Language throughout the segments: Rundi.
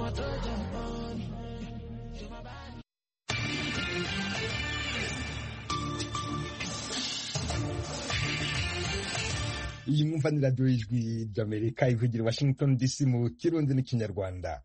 iyi mwumva ni radiyo y'ijwi ry'amerika ivugira washington dc mu kirundi n'ikinyarwanda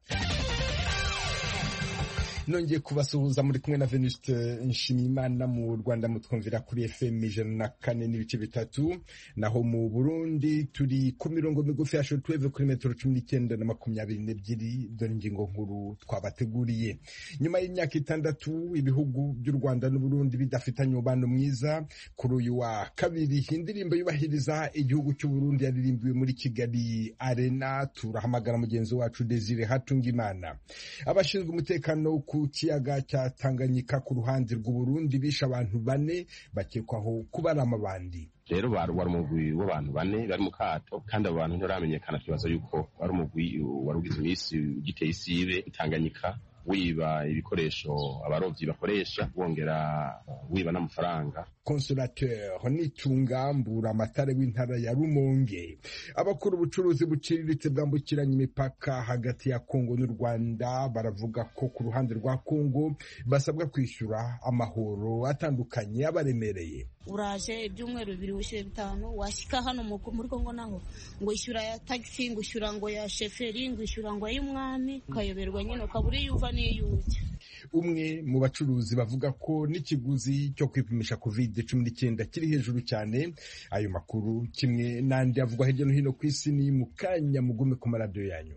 nongeye kubasuhuza muri kumwe na venuste nshimiyimana mu rwanda mutwumvira kuri fm ijana na kane n'ibice bitatu naho mu burundi turi ku mirongo migufi ya shortwave kuri metero cumi n'icyenda na makumyabiri n'ebyiri dore ingingo nkuru twabateguriye nyuma y'imyaka itandatu ibihugu by'u rwanda n'uburundi bidafitanye umubano mwiza kuri uyu wa kabiri indirimbo yubahiriza igihugu cy'uburundi yaririmbiwe muri kigali arena turahamagara mugenzi wacu desire hatungimana abashinzwe umutekano ku kiyaga cya Tanganyika ku ruhande rw'Uburundi bishe abantu bane bakekwaho kuba ari amabandi rero wari umugwi w'abantu bane bari mu kato kandi abo bantu ntibaramenyekana tubaza yuko wari umugwi wari ugize iminsi ugiteye isibe Tanganyika wiba ibikoresho abarovyi bakoresha wongera wiba n'amafaranga consolateur nitungambura amatare w'intara ya Rumonge abakora ubucuruzi buciriritse bwambukiranya imipaka hagati ya Kongo n'u Rwanda baravuga ko ku ruhande rwa Kongo basabwa kwishyura amahoro atandukanye abaremereye uraje ibyumweru bibiri wishyura bitanu washyika hano muri Kongo naho ngo ishyura ya taxi ngo ishyura ngo ya sheferi ngo ishyura ngo y'umwami ukayoberwa nyine ukabura iyo uva n'iyo ujya umwe mu bacuruzi bavuga ko n'ikiguzi cyo kwipimisha covid cumi n'icyenda kiri hejuru cyane ayo makuru kimwe n'andi avugwa hirya no hino ku isi ni mu kanya mugume ku maradiyo yanyu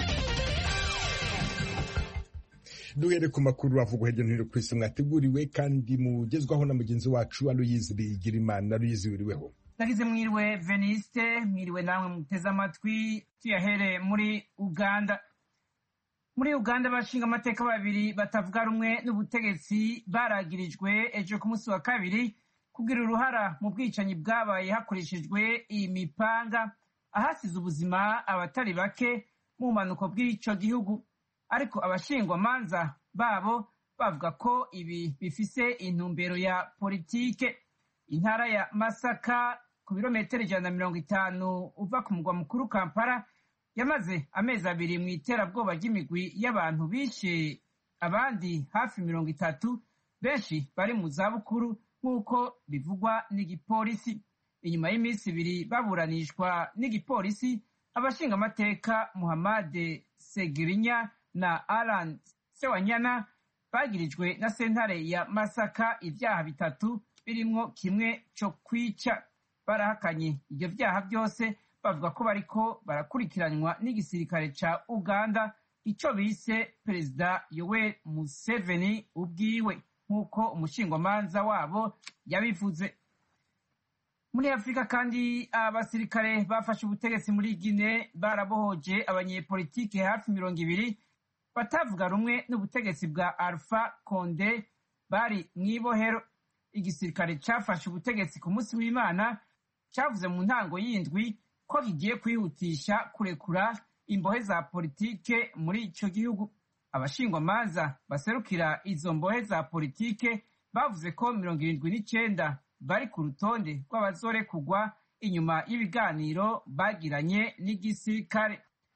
duhere ku makuru avugwa hirya no hino ku isi mwateguriwe kandi mugezwaho na mugenzi wacu aloyizi bigirimana aloyizi wiriweho nagize mwiriwe veniste mwiriwe namwe muteze amatwi tuyahere muri uganda muri uganda abashinga amateka babiri batavuga rumwe n'ubutegetsi baragirijwe ejo ku munsi wa kabiri kugira uruhara mu bwicanyi bwabaye hakoreshejwe iyi mipanga ahasize ubuzima abatari bake mu bumanuko bw'icyo gihugu ariko abashingwamanza babo bavuga ko ibi bifise intumbero ya politike intara ya masaka ku birometero ijana na mirongo itanu uva ku mugwa mukuru kampala yamaze amezi abiri mu iterabwoba ry'imigwi y'abantu bishe abandi hafi mirongo itatu benshi bari mu zabukuru nk'uko bivugwa n'igipolisi inyuma y'iminsi ibiri baburanishwa n'igipolisi abashingamateka muhamade segirinya na alan sewanyana bagirijwe na sentare ya masaka ibyaha bitatu birimwo kimwe cyo kwica barahakanye ibyo byaha byose bavuga ko bariko barakurikiranwa n'igisirikare ca uganda ico bise perezida yoweri museveni ubwiwe nk'uko umushingwamanza wabo yabivuze muri afurika kandi abasirikare bafashe ubutegetsi muri gine barabohoje abanyepolitike hafi mirongo ibiri batavuga rumwe n'ubutegetsi bwa alpha konde bari mw'ibohero igisirikare cafashe ubutegetsi ku munsi w'imana cavuze mu ntango y'indwi ko kigiye kwihutisha kurekura imbohe za politike muri ico gihugu abashingwamanza baserukira izo mbohe za politike bavuze ko mirongo irindwi n'icenda bari ku rutonde rw'abazorekugwa inyuma y'ibiganiro bagiranye n'igisirikare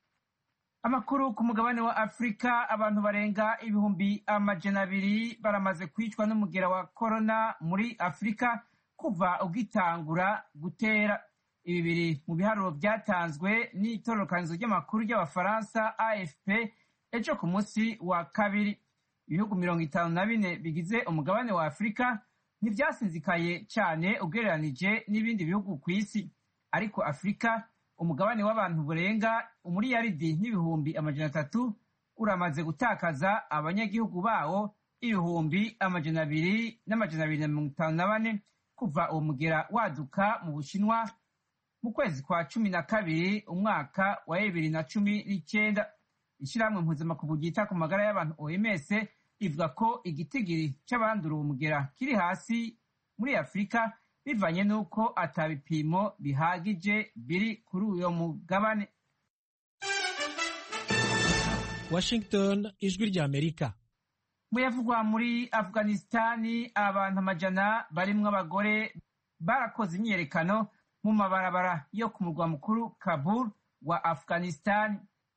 amakuru ku mugabane wa afurika abantu barenga ibihumbi amajana abiri baramaze kwicwa n'umugera wa korona muri afurika kuva ugitangura gutera ibi biri mu biharuro byatanzwe n'itororokanizo ry'amakuru ry'abafaransa afp ejo ku munsi wa kabiri ibihugu mirongo itanu na bine bigize umugabane wa afurika ntibyasinzikaye cyane ugereranije n'ibindi bihugu ku isi ariko afurika umugabane w'abantu burenga umuriyaridi n'ibihumbi amajana atatu uramaze gutakaza abanyagihugu bawo ibihumbi amajana abiri n'amajana abiri na mirongo itanu na bane kuva uwo mugera waduka mu bushinwa mu kwezi kwa cumi na kabiri umwaka wa bibiri na cumi n'icyenda ishyirahamwe mpuzamakungu ryita ku magara y'abantu oms ivuga ko igitigiri cy'abandura uwo mugera kiri hasi muri afurika bivanye n'uko atabipimo bihagije biri kuri uyo mugabane washington ijwi ry'amerika muyavugwa muri afghanistani abantu amajana barimwo abagore barakoze imyiyerekano mu mabarabara yo ku murwa mukuru kabul wa afghanistani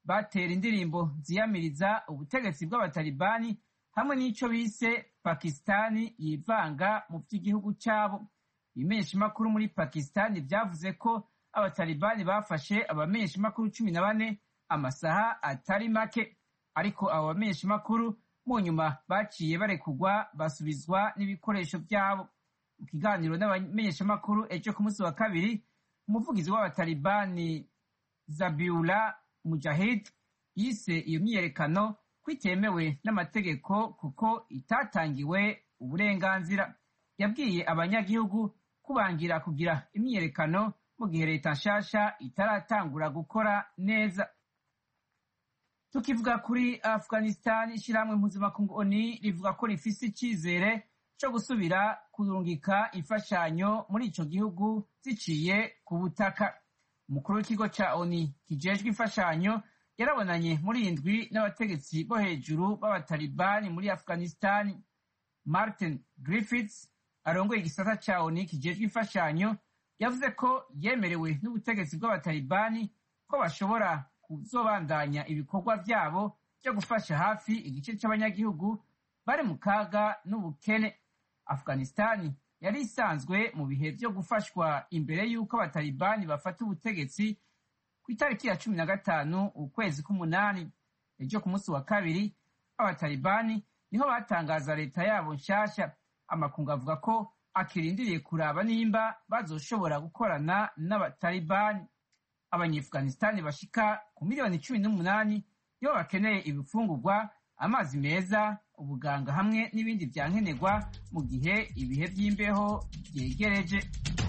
batera indirimbo ziyamiriza ubutegetsi bw'abatalibani hamwe n'ico bise pakistani yivanga mu vy'igihugu cabo ibimenyeshamakuru muri pakistani vyavuze ko abatalibani bafashe abamenyeshamakuru cumi na bane amasaha atari make ariko abo bamenyeshamakuru mu nyuma baciye barekugwa basubizwa n'ibikoresho vyabo mu kiganiro n'abamenyeshamakuru ejo ku munsi wa kabiri umuvugizi w'abatalibani zabiula mujahid yise iyo myiyerekano ko itemewe n'amategeko kuko itatangiwe uburenganzira yabwiye abanyagihugu kubangira kugira imyiyerekano mu gihe leta nshasha itaratangura gukora neza tukivuga kuri afghanistan ishyirahamwe mpuzamakungu oni rivuga ko rifise icyizere cyo gusubira kurungika imfashanyo muri ico gihugu ziciye ku butaka umukuru w'ikigo ca oni kijejwe imfashanyo yarabonanye muri indwi n'abategetsi bo hejuru b'abatalibani muri afghanistan martin griffiths arongoye igisata ca oni kijejwe imfashanyo yavuze ko yemerewe n'ubutegetsi bw'abatalibani ko bashobora kuzobandanya ibikorwa vyabo vyo gufasha hafi igice c'abanyagihugu bari mu kaga n'ubukene afghanistani yari isanzwe mu bihe vyo gufashwa imbere y'uko abatalibani bafata ubutegetsi ku itariki ya cumi na gatanu ukwezi k'umunani ejo ku munsi wa kabiri abatalibani niho batangaza leta yabo nshasha amakungu avuga ko akirindiriye kuraba nimba bazoshobora gukorana n'abatalibani abanyeafghanistani bashika ku miliyoni cumi n'umunani nibo bakeneye ibifungurwa amazi meza ubuganga hamwe n'ibindi vyankenerwa mu gihe ibihe vy'imbeho vyegereje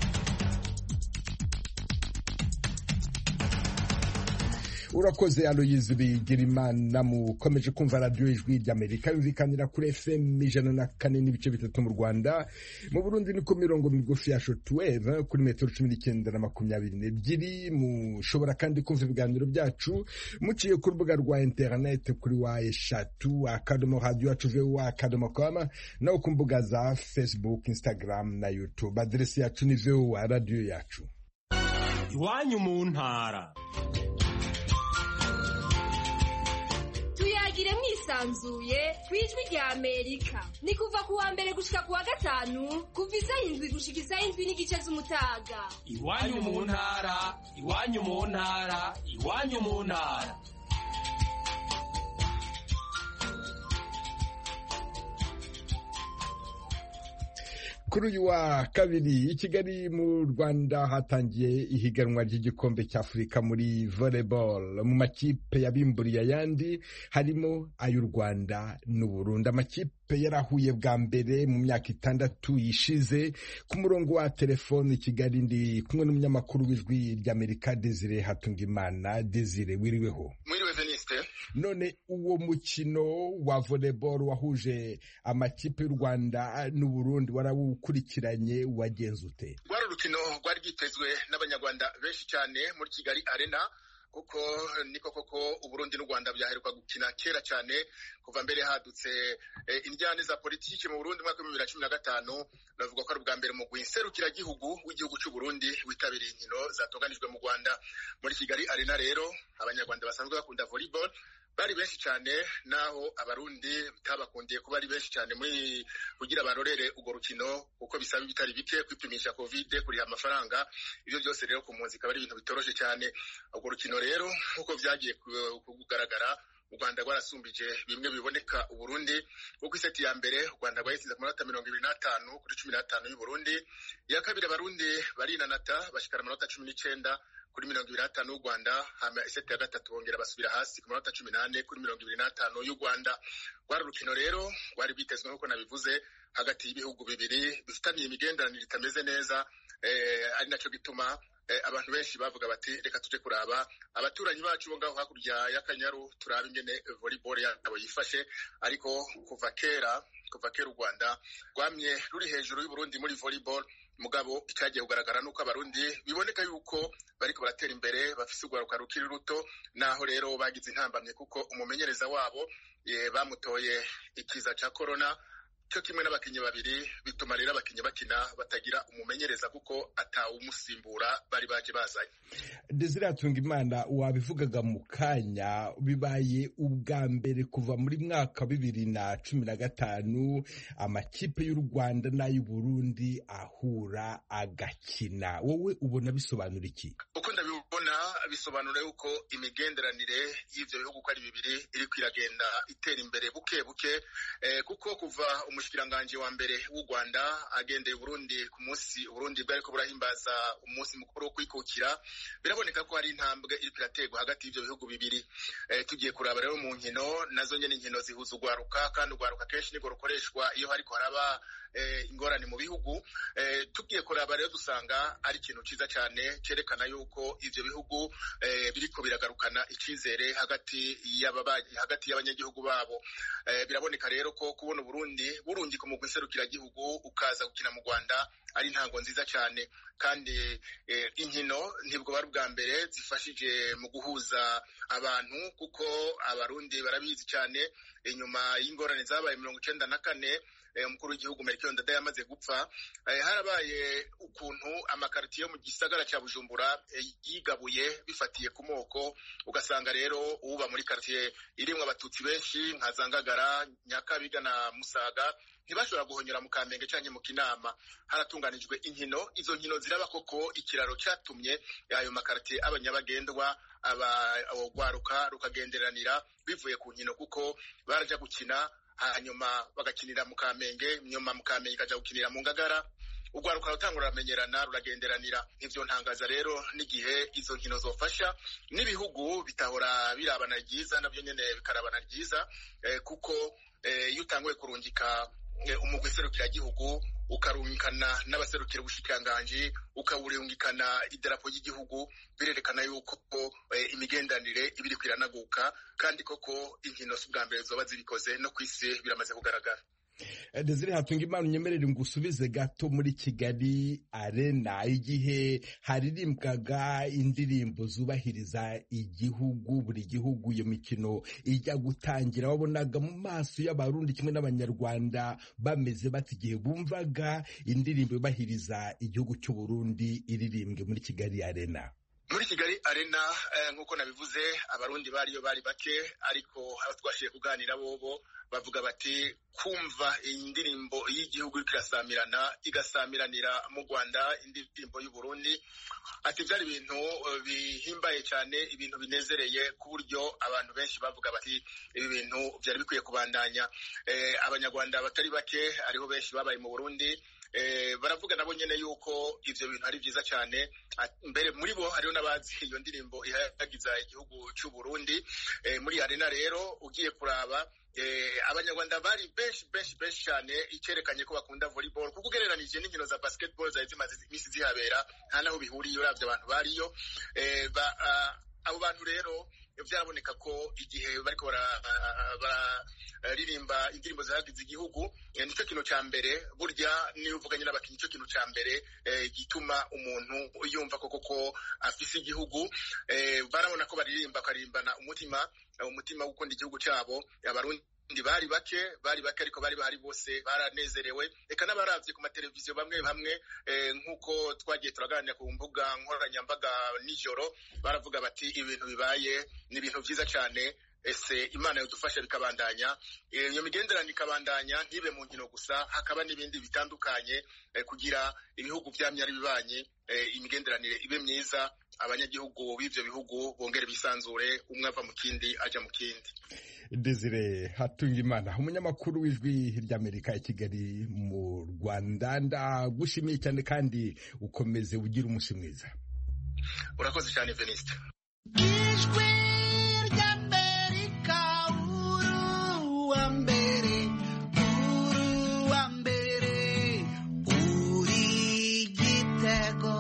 urakoze aloyizi bigirimana mukomeje kumva radiyo ijwi ry'amerika yumvikanira kuri fm ijana na kane n'ibice bitatu mu rwanda mu burundi ni ku mirongo migufi ya shotweve kuri metero cumi n'icyenda na makumyabiri n'ebyiri mushobora kandi kumva ibiganiro byacu muciye ku rubuga rwa interineti kuri wa eshatu akadomo radiyo yacu vuba akadomo koma naho ku mbuga za facebook instagram na youtube aderesi yacu ni vuba radiyo yacu iwanyu mu ntara tuyagire mwisanzuye ku ijwi rya amerika ni kuva ku wa mbere gushika ku wa gatanu kuva isaha indwi gushika isaha indwi n'igice z'umutaga iwanyu mu ntara iwanyu mu ntara iwanyu mu ntara kuri uyu wa kabiri i kigali mu rwanda hatangiye ihiganwa ry'igikombe cy'afurika muri volleyball mu makipe yabimburiye ayandi harimo ay'u rwanda n'uburundi amakipe yarahuye bwa mbere mu myaka itandatu yishize ku murongo wa telefoni kigali ndi kumwe n'umunyamakuru w'ijwi ry'amerika desire hatungimana desire wiriweho mwiriwe veniste none uwo mukino wa volleyball wahuje amakipe y'u rwanda n'uburundi warawukurikiranye wagenze ute rwari urukino rwari rwitezwe n'abanyarwanda benshi cyane muri kigali arena kuko niko koko uburundi n'u rwanda byaheruka gukina kera cyane kuva mbere hadutse indyane za politiki mu burundi mwaka w'ibihumbi bibiri na cumi na gatanu navuga ko ari ubwa mbere mu gihugu w'igihugu cy'u burundi witabiriye inkino zatunganijwe mu rwanda muri kigali arena rero abanyarwanda basanzwe bakunda volleyball bari benshi cyane naho abarundi bitabakundiye kuba ari benshi cyane muri kugira barorere urwo rukino kuko bisaba ibitari bike kwipimisha kovide kuriha amafaranga ibyo byose rero ku mpunzi ikaba ari ibintu bitoroshye cyane urwo rukino rero nk'uko byagiye kugaragara u rwanda rwarasumbije bimwe biboneka uburundi kuko iseti ya mbere u rwanda rwayisize ku manota mirongo ibiri n'atanu kuri cumi n'atanu y'uburundi iya kabiri abarundi barinanata bashikara amanota cumi n'icyenda kuri mirongo ibiri n'atanu y'u rwanda hama iseti ya gatatu bongera basubira hasi ku manota cumi n'ane kuri mirongo ibiri n'atanu y'u rwanda rwari urukino rero rwari rwitezwe nk'uko nabivuze hagati y'ibihugu bibiri bifitaniye imigenderanire itameze neza ari nacyo gituma abantu benshi bavuga bati reka tuje kuraba abaturanyi bacu bo ngaho hakurya y'akanyaru turabe ingene volleyball yabo yifashe ariko kuva kera kuva kera u rwanda rwamye ruri hejuru y'uburundi muri volleyball mugabo icyagiye kugaragara nuko abarundi biboneka yuko bariko baratera imbere bafise urwaruka rukiri ruto naho rero bagize intambamye kuko umumenyereza wabo bamutoye ikiza ca corona cyo kimwe n'abakinnyi babiri bituma rero abakinnyi bakina batagira umumenyereza kuko atawumusimbura bari baje bazanye desire Hatungimana wabivugaga mu kanya bibaye ubwa mbere kuva muri mwaka bibiri na cumi na gatanu amakipe y'u rwanda n'ay'u burundi ahura agakina wowe ubona bisobanura iki uko ndabibona bisobanura yuko imigenderanire y'ivyo bihugu uko ari bibiri iriko iragenda itera imbere buke buke eh, kuko kuva umushikiranganji wa mbere w'u rwanda agendeye uburundi ku munsi uburundi bwariko burahimbaza umunsi mukuru wo kwikukira biraboneka ko hari intambwe iriko iraterwa hagati y'ivyo bihugu bibiri eh, tugiye kuraba rero mu nkino nazo nyene inkino zihuza urwaruka kandi urwaruka kenshi nirwo rukoreshwa iyo hariko haraba eh, ingorane mu bihugu eh, tugiye kuraba rero dusanga ari ikintu ciza cane cerekana yuko ivyo bihugu eh, biriko biragarukana icizere hagati y'ababanyi hagati y'abanyagihugu babo eh, biraboneka rero ko kubona Burundi burungika umugwi serukiragihugu ukaza gukina mu Rwanda ari intango nziza cyane kandi eh, inkino ntibwo bari ubwa mbere zifashije mu guhuza abantu kuko abarundi barabizi cyane inyuma y'ingorane zabaye mirongo icenda na kane umukuru w'igihugu Melchior Ndadaye yamaze gupfa harabaye ukuntu amakaritiye yo mu gisagara cya Bujumbura yigabuye bifatiye ku moko ugasanga rero uba muri karitiye irimwo abatutsi benshi nka Zangagara Nyakabiga na Musaga ntibashobora guhonyora mu Kamenge cyangwa mu Kinama haratunganijwe inkino izo nkino ziraba koko ikiraro cyatumye ayo makaritiye abanyabagendwa abagwaruka rukagenderanira bivuye ku nkino kuko baraja gukina hanyuma bagakinira mu kamenge nyuma mu kamenge ikaja gukinira mu ngagara urwaruka rutangura ruramenyerana ruragenderanira ivyo ntangaza rero n'igihe izo nkino zofasha n'ibihugu bitahora birabana ryiza navyo nyene bikarabana ryiza eh, kuko iyo eh, utanguye kurungika eh, umugwi serukiragihugu ukarungikana n'abaserukira ubushikiranganji ukawurungikana idarapo ry'igihugu birerekana yuko eh, imigendanire ibiri kwiranaguka kandi koko inkino si ubwa mbere zoba zibikoze no ku isi biramaze kugaragara Desire Hatungimana unyemerere ngusubize gato muri Kigali Arena igihe haririmbwaga indirimbo zubahiriza igihugu buri gihugu iyo mikino ijya gutangira wabonaga mu maso y'abarundi kimwe n'abanyarwanda bameze bati igihe bumvaga indirimbo yubahiriza igihugu cy'u Burundi iririmbwe muri Kigali Arena muri kigali arena nk'uko nabivuze abarundi bariyo bari bake ariko aho twashiye kuganira bobo bavuga bati kumva indirimbo y'igihugu iriko irasamirana igasamiranira mu rwanda indirimbo y'uburundi ati byari ibintu bihimbaye cyane ibintu binezereye ku buryo abantu benshi bavuga bati ibi bintu byari bikwiye kubandanya abanyarwanda batari bake ariho benshi babaye mu burundi baravuga nabo nyene yuko ivyo bintu ari vyiza cyane mbere muri bo hariho n'abazi iyo ndirimbo ihayagiza igihugu c'u Burundi muri arena rero ugiye kuraba abanyarwanda bari benshi benshi benshi cyane ikerekanye ko bakunda volleyball kuko ugereranije n'inkino za basketball zari zimaze imisi zihabera nta naho bihuriye uravye abantu bariyo abo bantu rero byaraboneka ko igihe bariko bararirimba indirimbo zihagize igihugu nicyo kintu ca mbere burya niyo uvuganye n'abakinnyi nicyo kintu ca mbere gituma umuntu yumva koko ko afise igihugu barabona ko baririmba bakarimbana umutima umutima wo gukunda igihugu cyabo abarundi bari bake bari bake ariko bari bahari bose baranezerewe reka n'abaravye ku mateleviziyo bamwe bamwe nk'uko twagiye turaganira ku mbuga nkoranyambaga nijoro baravuga bati ibintu bibaye ni ibintu vyiza cyane ese imana yadufasha bikabandanya iyo migenderanire ikabandanya ntibe mu nkino gusa hakaba n'ibindi bitandukanye kugira ibihugu byamye ari bibanye imigenderanire ibe myiza abanyagihugu b'ivyo bihugu bongere bisanzure umwe ava mu kindi aja mu kindi Desire Hatungimana umunyamakuru w'ijwi ry'Amerika i Kigali mu Rwanda ndagushimiye cyane kandi ukomeze ugira umunsi mwiza urakoze cyane Veniste ijwi ry'Amerika uruwa mbere uruwa mbere uri gitego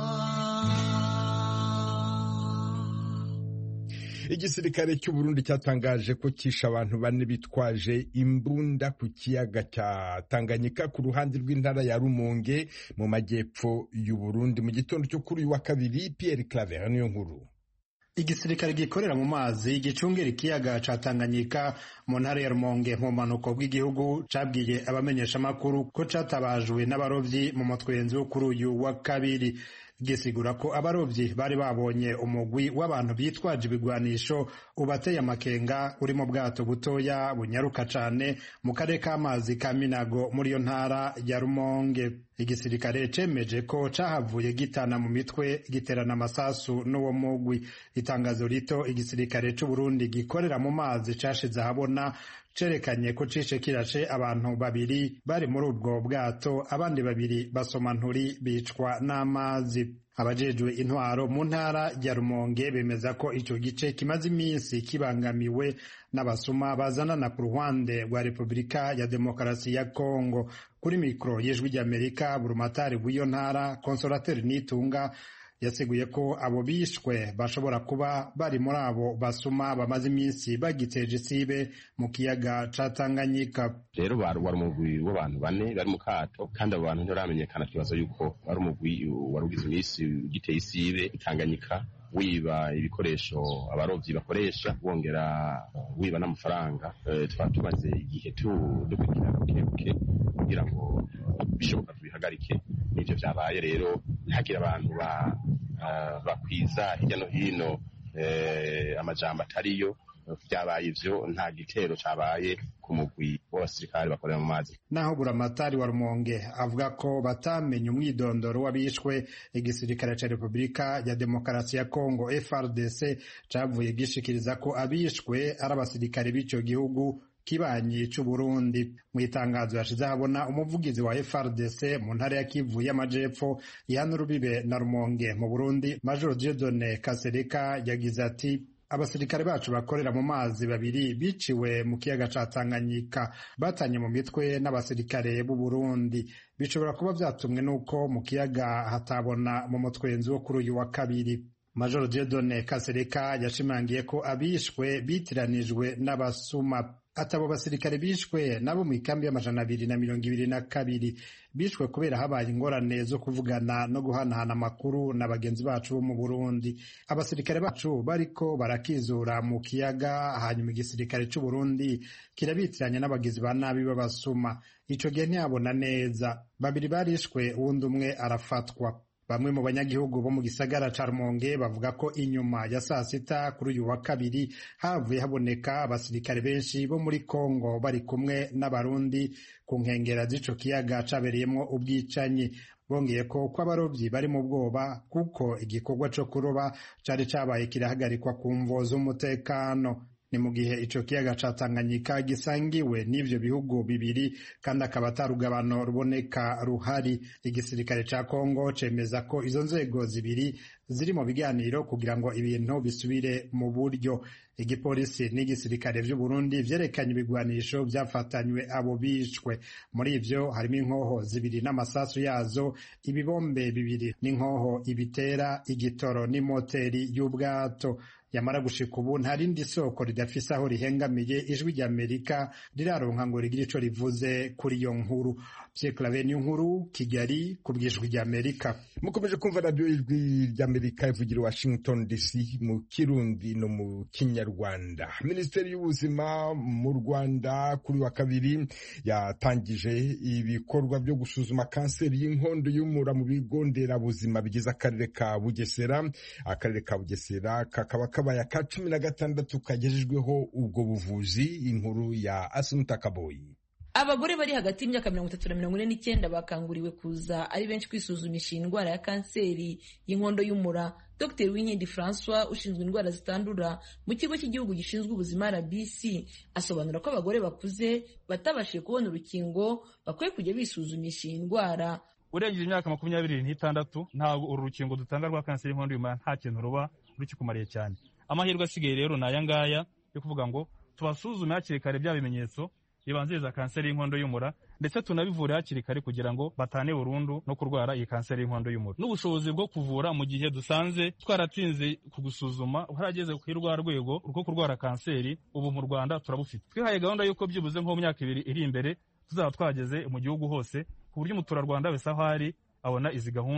igisirikare cy'u Burundi cyatangaje ko kishe abantu bane bitwaje imbunda ku kiyaga cya Tanganyika ku ruhande rw'intara ya Rumonge mu majyepfo y'u Burundi mu gitondo cyo kuri uyu wa kabiri Pierre Claver niyo nkuru igisirikare gikorera mu mazi gicungira ikiyaga ca Tanganyika mu ntara ya Rumonge mu manuko bw'igihugu cabwiye abamenyeshamakuru ko catabajwe n'abarovyi mu mutwenzi wo kuri uyu wa kabiri gisigura ko abarovyi bari babonye umugwi w'abantu bitwaje ibigwanisho ubateye amakenga uri mu bwato butoya bunyaruka cane mu karere k'amazi ka Minago muri iyo ntara ya Rumonge igisirikare cemeje ko cahavuye gitana mu mitwe giterana amasasu n'uwo mugwi itangazo rito igisirikare c'u Burundi gikorera mu mazi cashize ahabona cerekanye ko cishe kirashe abantu babiri bari muri ubwo bwato abandi babiri basoma nturi bicwa n'amazi abajejwe intwaro mu ntara ya Rumonge bemeza ko ico gice kimaze iminsi kibangamiwe n'abasuma bazanana ku ruhande rwa Repubulika ya Demokarasi ya Kongo kuri mikoro y'ijwi ry'Amerika burumatari bw'iyo ntara konsolateri Nitunga yasiguye ko abo bishwe bashobora kuba bari muri abo basuma bamaze iminsi bagiteje isibe mu kiyaga ca Tanganyika rero wari umugwi w'abantu bane bari mu kato kandi abo bantu ntibaramenyekana tubaza yuko wari umugwi wari ugize iminsi ugiteye isibe Tanganyika wiba ibikoresho abarovyi bakoresha wongera wiba n'amafaranga twaba tumaze igihe dukurikirana bukebuke kugira ngo bishoboka tubihagarike n'ivyo vyabaye rero ntihagire abantu bakwiza hirya no hino amajambo atariyo vyabaye ivyo nta gitero cabaye ku mugwi w'abasirikare bakorera mu mazi naho buramatari wa rumonge avuga ko batamenye umwidondoro w'abishwe igisirikare ca repubulika ya demokarasi ya kongo frdc cavuye gishikiriza ko abishwe ari abasirikare b'ico gihugu kibanyi c'uburundi mu itangazo yashize ahabona umuvugizi wa frdc mu ntara ya kivu y'amajepfo ihana urubibe na rumonge mu burundi major diodone kasereka yagize ati abasirikare bacu bakorera mu mazi babiri biciwe mu kiyaga ca Tanganyika batanye mu mitwe n'abasirikare b'u Burundi bishobora kuba vyatumwe n'uko mu kiyaga hatabona mu mutwenzi wo kuri uyu wa kabiri Major Dieudonne Kasereka yashimangiye ko abishwe bitiranijwe n'abasuma atabo basirikare bishwe nabo mu ikambi y'amajana abiri na mirongo ibiri na kabiri bishwe kubera habaye ingorane zo kuvugana no guhanahana amakuru na bagenzi bacu bo mu Burundi abasirikare bacu bariko barakizura mu kiyaga hanyuma igisirikare c'u Burundi kirabitiranya n'abagizi ba nabi b'abasuma ico gihe ntiyabona neza babiri barishwe uwundi umwe arafatwa bamwe mu banyagihugu bo mu gisagara ca Rumonge bavuga ko inyuma ya saa sita kuri uyu wa kabiri havuye haboneka abasirikare benshi bo muri Kongo bari kumwe n'abarundi ku nkengera z'ico kiyaga cabereyemwo ubwicanyi bongeye ko ko abarovyi bari mu bwoba kuko igikorwa co kuroba cari cabaye kirahagarikwa ku mvo z'umutekano ni mu gihe ico kiyaga ca Tanganyika gisangiwe n'ivyo bihugu bibiri kandi akaba atarugabano ruboneka ruhari igisirikare ca Kongo cemeza ko izo nzego zibiri ziri mu biganiro kugira ngo ibintu bisubire mu buryo igipolisi n'igisirikare vy'u Burundi vyerekanye ibigwanisho vyafatanywe abo bishwe muri ivyo harimo inkoho zibiri n'amasasu yazo ibibombe bibiri n'inkoho ibitera igitoro n'imoteri y'ubwato yamara gushika ubu nta rindi soko ridafise aho rihengamiye ijwi ry'Amerika riraronka ngo rigire ico rivuze kuri iyo nkuru Pierre Claver nkuru Kigali ku bw'ijwi ry'Amerika mukomeje kumva radiyo ijwi ry'Amerika ivugira Washington DC mu Kirundi no mu Kinyarwanda Minisiteri y'ubuzima mu Rwanda kuri wa kabiri yatangije ibikorwa byo gusuzuma kanseri y'inkondo y'umura mu bigo nderabuzima bigize akarere ka Bugesera akarere ka Bugesera kakaba kabaye aka cumi na gatandatu kagejejweho ubwo buvuzi inkuru ya Asumta Kaboyi abagore bari hagati y'imyaka mirongo itatu na mirongo ine n'icyenda bakanguriwe kuza ari benshi kwisuzumisha iyi ndwara ya kanseri y'inkondo y'umura dr winkindi francois ushinzwe indwara zitandura mu kigo cy'igihugu gishinzwe ubuzima rbc asobanura ko abagore bakuze batabashije kubona urukingo bakwiye kujya bisuzumisha iyi ndwara urengeje imyaka makumyabiri n'itandatu ntabwo uru rukingo dutanga rwa kanseri y'inkondo y'umura nta kintu ruba rukikumariye cyane amahirwe asigaye rero ni aya ngaya yo kuvuga ngo tubasuzume hakiri kare bya bimenyetso bibanziriza kanseri y'inkondo y'umura ndetse tunabivure hakiri kare kugira ngo batane burundu no kurwara iyi kanseri y'inkondo y'umura n'ubushobozi bwo kuvura mu gihe dusanze twaratinze kugusuzuma harageze ku rwa rwego rwo kurwara kanseri ubu mu rwanda turabufite twihaye gahunda y'uko byibuze nko mu myaka ibiri iri imbere tuzaba twageze mu gihugu hose ku buryo umuturarwanda wese aho ari abona izi gahunda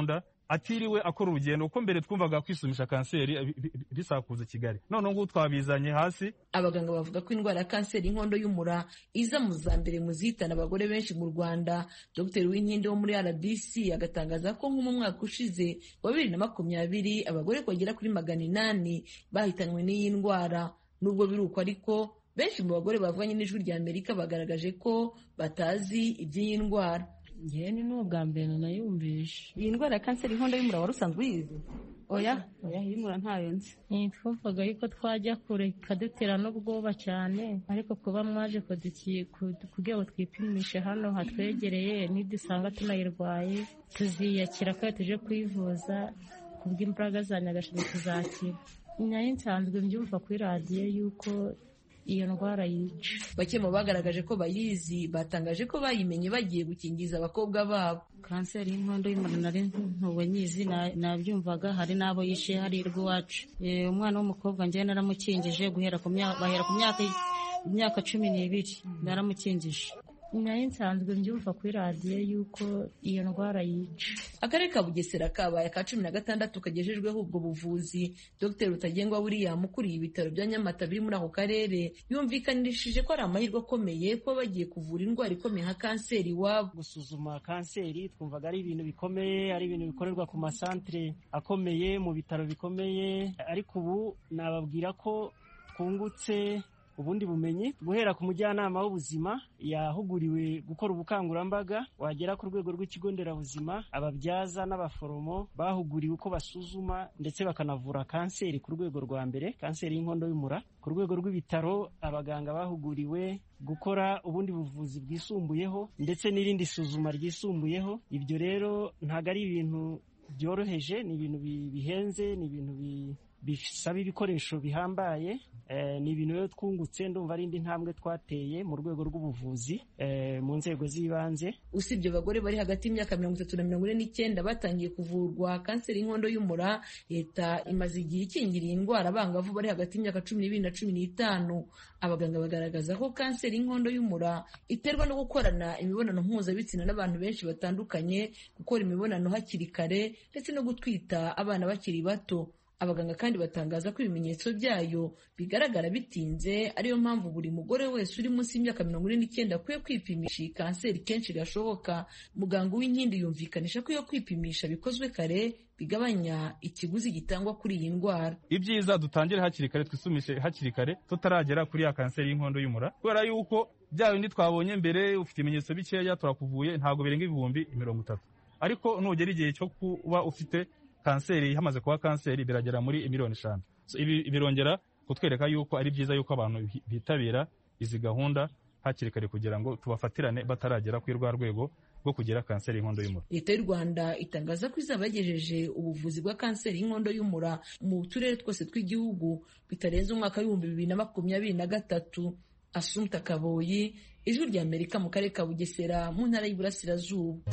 atiriwe akora urugendo kuko mbere twumvaga kwisumisha kanseri bi- bi- bi- bisakuza kigali none ngubu twabizanye hasi abaganga bavuga ko indwara ya kanseri y'inkondo y'umura iza mu za mbere mu zihitana abagore benshi mu rwanda dr winkindi wo muri rbc agatangaza ko nko mu mwaka ushize wa bibiri na makumyabiri abagore bagera kuri magana inani bahitanywe n'iyi ndwara nubwo biri uko ariko benshi mu bagore bavuganye n'ijwi rya amerika bagaragaje ko batazi iby'iyi ndwara ngewe ni n'ubwa mbere nayumvishe iyi ndwara ya kanseri y'inkondo y'umura wari usanzwe uyizi oya oya y'umura ntayo nzi twumvaga yuko twajya kure ikadutera n'ubwoba cyane ariko kuba mwaje kuduki- kudu- kugira ngo twipimishe hano hatwegereye nidusanga tunayirwaye tuziyakira ko tuje kwivuza kubw'imbaraga za nyagasani tuzakira nayo nsanzwe mbyumva kuri radiyo yuko iyo ndwara yica bake mu bagaragaje ko bayizi batangaje ko bayimenye bagiye gukingiza abakobwa babo kanseri y'inkondo y'umura nari ntuwe nyizi na- nabyumvaga hari n'abo yishe hari iwacu Eh, umwana w'umukobwa njyewe naramukingije guhera ku myaka bahera ku myaka imyaka cumi n'ibiri naramukingije nayo nsanzwe mbyumva kuri radiyo yuko iyo ndwara yica akarere ka bugesera kabaye aka cumi na gatandatu kagejejweho ubwo buvuzi dr rutagengwa william ukuriye ibitaro bya nyamata biri muri ako karere yumvikanishije ko ari amahirwe akomeye kuba bagiye kuvura indwara ikomeye nka kanseri iwabo gusuzuma kanseri twumvaga ari ibintu bikomeye ari ibintu bikorerwa ku masantere akomeye mu bitaro bikomeye ariko ubu nababwira ko twungutse ubundi bumenyi guhera ku mujyanama w'ubuzima yahuguriwe gukora ubukangurambaga wagera ku rwego rw'ikigo nderabuzima ababyaza n'abaforomo bahuguriwe uko basuzuma ndetse bakanavura kanseri ku rwego rwa mbere kanseri y'inkondo y'umura ku rwego rw'ibitaro abaganga bahuguriwe gukora ubundi buvuzi bwisumbuyeho ndetse n'irindi suzuma ryisumbuyeho ibyo rero ntabwo ari ibintu byoroheje ni ibintu bi- bihenze ni ibintu bi- bisaba ibikoresho bihambaye eh, ni ibintu rero twungutse ndumva ari indi ntambwe twateye mu rwego rw'ubuvuzi eh, mu nzego z'ibanze usibye abagore bari hagati y'imyaka mirongo itatu na mirongo ine n'icyenda batangiye kuvurwa kanseri y'inkondo y'umura leta imaze igihe ikingira iyi ndwara abangavu bari hagati y'imyaka cumi n'ibiri na cumi n'itanu abaganga bagaragaza ko kanseri y'inkondo y'umura iterwa no gukorana imibonano mpuzabitsina n'abantu benshi batandukanye gukora imibonano hakiri kare ndetse no gutwita abana bakiri bato abaganga kandi batangaza ko ibimenyetso byayo bigaragara bitinze ariyo mpamvu buri mugore wese uri munsi y'imyaka mirongo ine n'icyenda akwiye kwipimisha iyi kanseri kenshi gashoboka muganga w'inkindi yumvikanisha ko iyo kwipimisha bikozwe kare bigabanya ikiguzi gitangwa kuri iyi ndwara ibyiza dutangire hakiri kare twisumishe hakiri kare tutaragera kuri ya kanseri y'inkondo y'umura kubera yuko bya bindi twabonye mbere ufite ibimenyetso bikeya turakuvuye ntabwo birenga ibihumbi mirongo itatu ariko nugera igihe cyo kuba ufite kanseri hamaze kuba kanseri biragera muri miliyoni eshanu So, ibi birongera kutwereka yuko ari byiza yuko abantu bi- bitabira izi gahunda hakiri kare kugira ngo tubafatirane bataragera kuri rwa rwego rwo kugira kanseri y'inkondo y'umura leta y'u rwanda itangaza ko izaba yagejeje ubuvuzi bwa kanseri y'inkondo y'umura mu turere twose tw'igihugu bitarenze umwaka w'ibihumbi bibiri na makumyabiri na gatatu asumta kaboyi ijwi rya amerika mu karere ka bugesera mu ntara y'iburasirazuba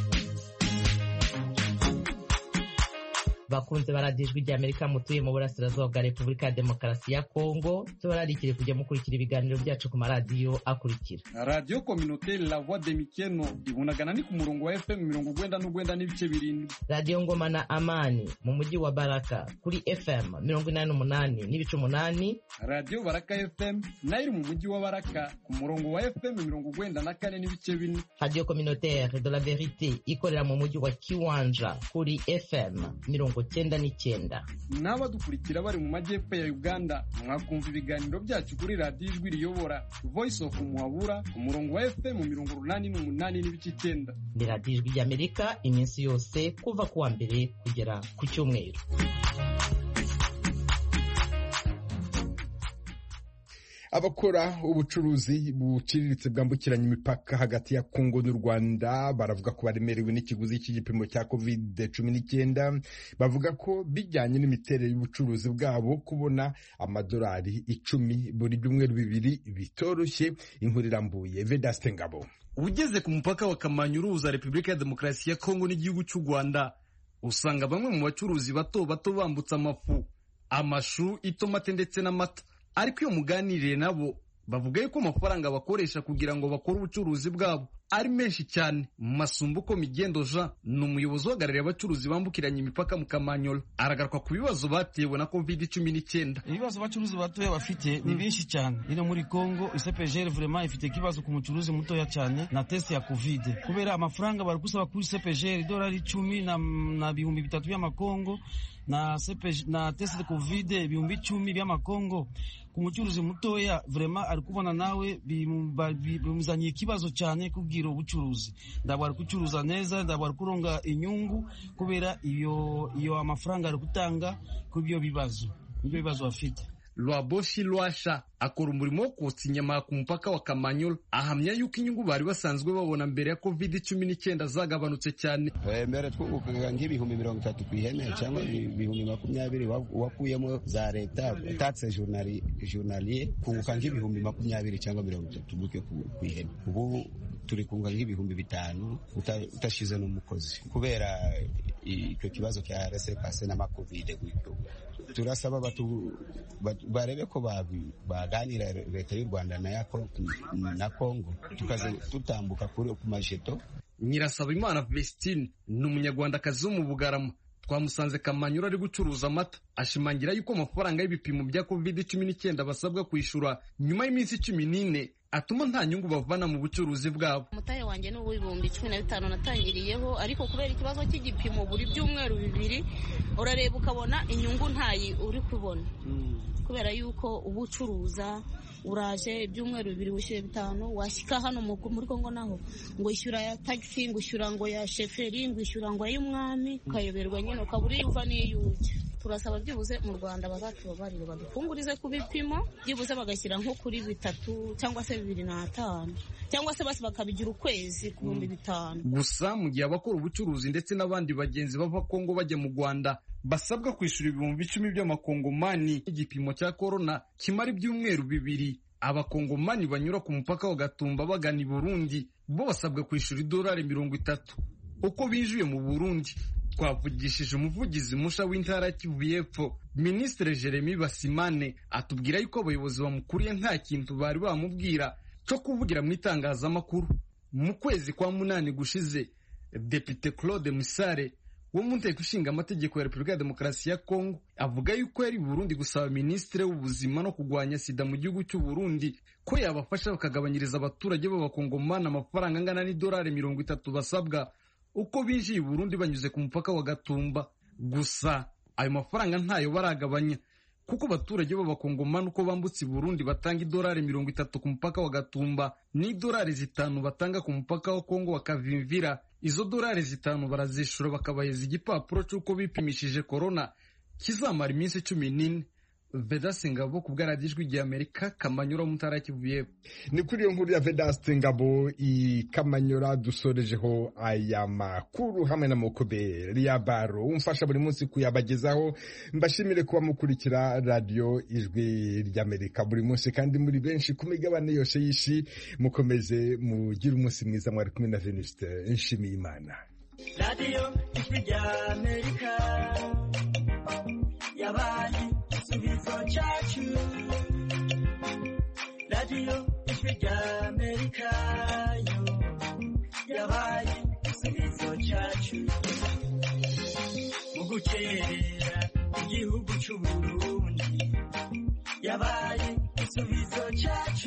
bakunze baradiyo ijwi rya amerika mutuye mu burasirazuba bwa repubulika ya demokarasi ya kongo tubararikire kujya mukurikira ibiganiro byacu ku maradiyo akurikira radiyo kominoteri la voix de mikeno ibunagana ni ku murongo wa fm mirongo ugwenda n'ugwenda n'ibice birindwi radiyo ngoma na amani mu mujyi wa baraka kuri fm mirongo inani n'umunani n'ibice umunani radiyo baraka fm nayo iri mu mujyi wa baraka ku murongo wa fm mirongo ugwenda na kane n'ibice bine radiyo communautaire de la verite ikorera mu mujyi wa kiwanja kuri fm mirongo cyenda n'icyenda n'abadukurikira bari mu majyepfo ya uganda mwakumva ibiganiro byacu kuri radiyo ijwi riyobora voice of muhabura ku murongo wa fm mirongo urunani n'umunani n'ibice icyenda ni radiyo ijwi ry'amerika iminsi yose kuva ku wa mbere kugera ku cyumweru abakora ubucuruzi buciriritse bwambukiranya imipaka hagati ya kongo n'u rwanda baravuga ko baremerewe n'ikiguzi cy'igipimo cya covid cumi n'icyenda bavuga ko bijyanye n'imiterere y'ubucuruzi bwabo kubona amadolari icumi buri byumweru bibiri bitoroshye inkuru irambuye vedaste ngabo ugeze ku mupaka wa kamanyu uruhuza repubulika ya demokarasi ya kongo n'igihugu cy'u rwanda usanga bamwe mu bacuruzi bato bato bambutse amafu amashu itomate ndetse n'amata ariko iyo muganiriye nabo bavuga yuko amafaranga bakoresha kugira ngo bakore ubucuruzi bwabo ari menshi cyane masumbuko migendo jean ni umuyobozi uhagarariye abacuruzi bambukiranya imipaka mu kamanyola aragaruka ku bibazo batewe na covid cumi n'icyenda ibibazo abacuruzi batoya bafite ni byinshi cyane ino muri congo isepegere vraiment ifite ikibazo ku mucuruzi mutoya cyane na test ya covid kubera amafaranga bari gusaba kuri isepegere idolari icumi na, na bihumbi bitatu by'amakongo na, CPG na test de covid ibihumbi icumi by'amakongo ku mucuruzi mutoya vraiment ari kubona nawe bimuzaniye ikibazo cyane kubwira ubucuruzi ndabwo ari gucuruza neza ndabwo ari kuronga inyungu kubera iyo iyo amafaranga ari gutanga kuri ibyo bibazo ibyo bibazo bafite Lwaboshi Lwasha akora umurimo wo kotsa inyama ku mupaka wa Kamanyola ahamya yuko inyungu bari basanzwe babona mbere ya covid cumi n'icyenda zagabanutse cyane mbere twungukaga nk'ibihumbi mirongo itatu ku ihene cyangwa ibihumbi makumyabiri wakuyemo za leta taxe journalier kunguka nk'ibihumbi makumyabiri cyangwa mirongo itatu gutyo ku ihene ubu turi kunguka nk'ibihumbi bitanu utashize n'umukozi kubera icyo kibazo cya resepase n'amakovide gutyo turasaba barebe ko baganira leta y'u rwanda na kongo tukaza tutambuka ku majeto nyirasaba imana vestine ni umunyarwandakazi wo mu bugarama twamusanze kamanyura ari gucuruza amata ashimangira yuko amafaranga y'ibipimo bya covid cumi n'icyenda basabwa kwishyura nyuma y'iminsi cumi n'ine atuma nta nyungu bavana mu bucuruzi bwabo umutahe wanjye ni uw'ibihumbi cumi na bitanu natangiriyeho ariko kubera ikibazo cy'igipimo buri byumweru bibiri urareba ukabona inyungu ntayi uri kubona kubera yuko uba ucuruza uraje ibyumweru bibiri wishyuye bitanu washyika hano muri kongo naho ngo ishyura ya tagisi ngo ishyura ngo ya sheferi ngo ishyura ngo ay'umwami ukayoberwa nyine ukabura iyo uva n'iyo ujya turasaba byibuze mu rwanda bazatubabarire badufungurize ku bipimo byibuze bagashyira nko kuri bitatu cyangwa se bibiri n'atanu cyangwa se basi bakabigira ukwezi ku bihumbi bitanu gusa mu gihe abakora ubucuruzi ndetse n'abandi bagenzi bava kongo bajya mu rwanda basabwa kwishyura ibihumbi icumi by'amakongomani igipimo cya korona kimara ibyumweru bibiri abakongomani banyura ku mupaka wa gatumba bagana i burundi bo basabwa kwishyura idolari mirongo itatu uko binjiye mu burundi twavugishije umuvugizi musha w'intara kivu y'epfo minisitiri jeremy basimane atubwira yuko abayobozi bamukuriye nta kintu bari bamubwira cyo kuvugira mu itangazamakuru mu kwezi kwa munani gushize depite claude musare wo mu nteko ishinga amategeko ya repubulika ya demokarasi ya kongo avuga yuko yari burundi gusaba minisitiri w'ubuzima no kurwanya sida mu gihugu cy'u burundi ko yabafasha bakagabanyiriza abaturage b'abakongomani amafaranga angana n'idolari mirongo itatu basabwa uko binjiye i burundi banyuze ku mupaka wa gatumba gusa ayo mafaranga ntayo baragabanya kuko abaturage b'abakongomani uko bambutse i burundi batanga idolari mirongo itatu ku mupaka wa gatumba n'idolari zitanu batanga ku mupaka wa kongo bakavimvira izo dolari zitanu barazishura bakabaheza igipapuro cy'uko bipimishije korona kizamara iminsi cumi n'ine vedasi ngabo ku bwaradijwi rya amerika kamanyura mu ntara kivuye ni kuri iyo nkuru ya vedasi ngabo i kamanyura dusorejeho aya makuru hamwe na mukobere ya baro umfasha buri munsi kuyabagezaho mbashimire kuba mukurikira radiyo ijwi ry'amerika buri munsi kandi muri benshi ku migabane yose y'isi mukomeze mugire umunsi mwiza mwari kumwe na venuste nshimiye imana radiyo ijwi ry'amerika yabaye igisubizo cyacu radiyo ijwi ry'amerika yo yabaye igisubizo cyacu mu gukerera igihugu cy'u burundi yabaye igisubizo cyacu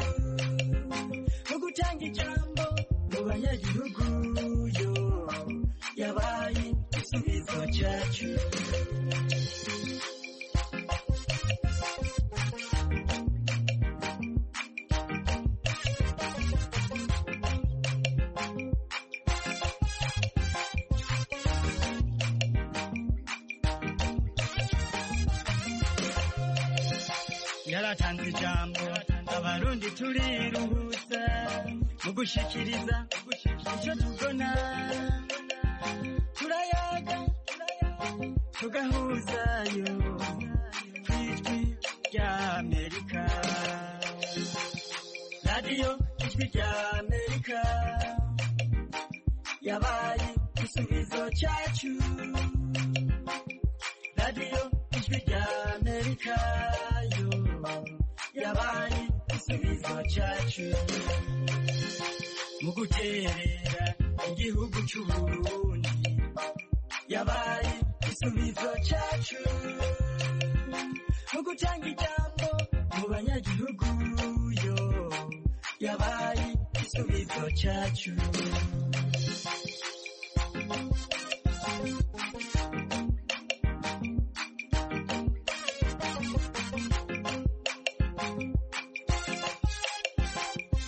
mu gutanga ijambo mu banyagihugu yo yabaye igisubizo cyacu yaratanze ijambo abarundi turiruhutsa mu gushikiriza icyo tubona turayaga tugahuzayo ku ijwi rya amerika radiyo ijwi rya amerika yabaye igisubizo cyacu radiyo ijwi rya amerika yo yabaye igisubizo cyacu mu guterera igihugu cy'uburundi yabaye igisubizo cyacu mu gutanga ijambo mu banyagihugu yo yabaye igisubizo cyacu